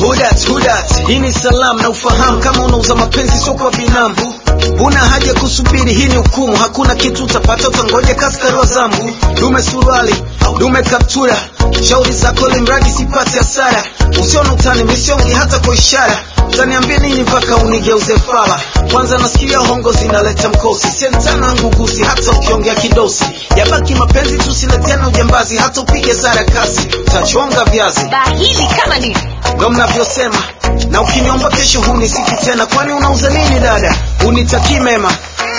Hudat, hudat, hii ni salamu na ufahamu kama unauza mapenzi sio kwa binamu. Huna haja kusubiri, hii ni hukumu. Hakuna kitu utapata, utangoja kaskari wa zambu. Dume suruali, dume kaptura, shauri zako limradi sipate hasara. Usione utani, misiongi hata kwa ishara. Utaniambia nini mpaka unigeuze fala? Kwanza nasikia hongo zinaleta mkosi, sentana ngugusi, hata ukiongea kidosi. Yabaki mapenzi, tusiletena ujambazi, hata upige sarakasi, utachonga viazi bahili kama nini ndo mnavyosema na ukiniomba kesho hunisiki tena kwani unauza nini dada unitakii mema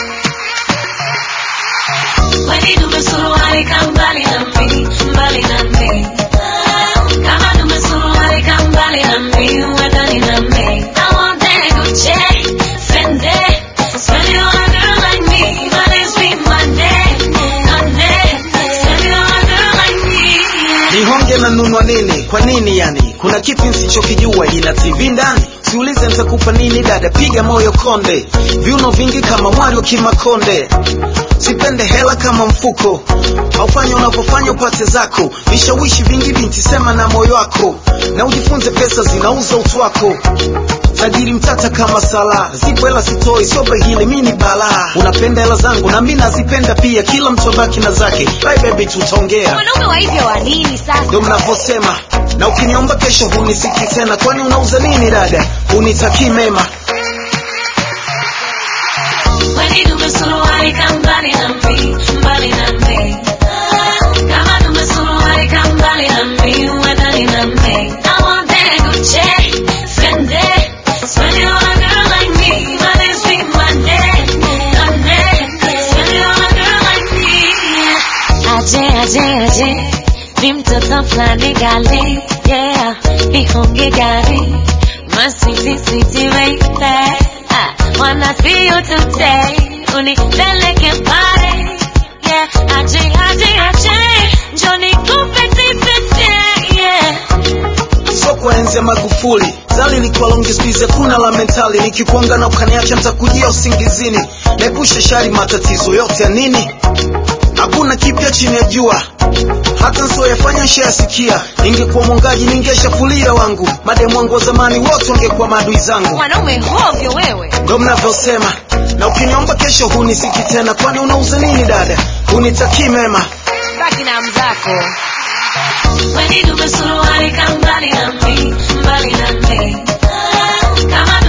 Kwani tumesuruali ka mbali na mimi, mbali na mimi. Kama tumesuruali ka mbali na mimi, wedani na mimi. I want that Gucci, Fendi, spend it on a girl like me. Money's be Monday, Monday. Spend it on a girl like me. nihonge na nunwa nini kwa nini yani kuna kipi nsichokijua ina tv ndani siulize nitakupa nini dada piga moyo konde viuno vingi kama mwari wa kimakonde sipende hela kama mfuko aufanya unavyofanya upate zako vishawishi vingi binti sema na moyo wako na ujifunze pesa zinauza utu wako tajiri mtata kama sala zipo hela sitoi sio bahili mi ni balaa unapenda hela zangu na mi nazipenda pia kila mtu abaki na zake bye baby tutaongea wanaume wa hivyo wa nini sasa ndo mnavyosema na ukiniomba kesho hunisiki tena kwani unauza nini dada unitakii mema Kwani tumesuruali ka mbali na mimi, mbali na mimi. Kama tumesuruali ka mbali na mimi, wedani na mimi. I want that Gucci, Fendi. Spend it on a girl like me. Money's be Monday, Monday. Spend it on a girl like me. Aje, aje, aje. Ni mtoto fulani gali, yeah. Nihonge gari. My sweetie, sweetie baby. I wanna see you today. Unipeleke pale. Yeah, aje, aje, aje. Njoo nikupe tete, yeah. sio kwa enzi ya magufuli zali likuwa longi spize kuna la mentali nikikuanga na ukaniacha ntakujia usingizini naepusha shari matatizo yote ya nini hakuna kipya chini ya jua hata nsioyafanya nshayasikia ningekuwa mwongaji ningeshafulia wangu mademu wangu wa zamani wote wangekuwa maadui zangu wanaume hovyo wewe ndo mnavyosema na ukiniomba kesho hunisiki tena kwani unauza nini dada unitakii mema baki na mzako Kwani tumesuruali ka mbali na mimi, mbali na mimi. Kama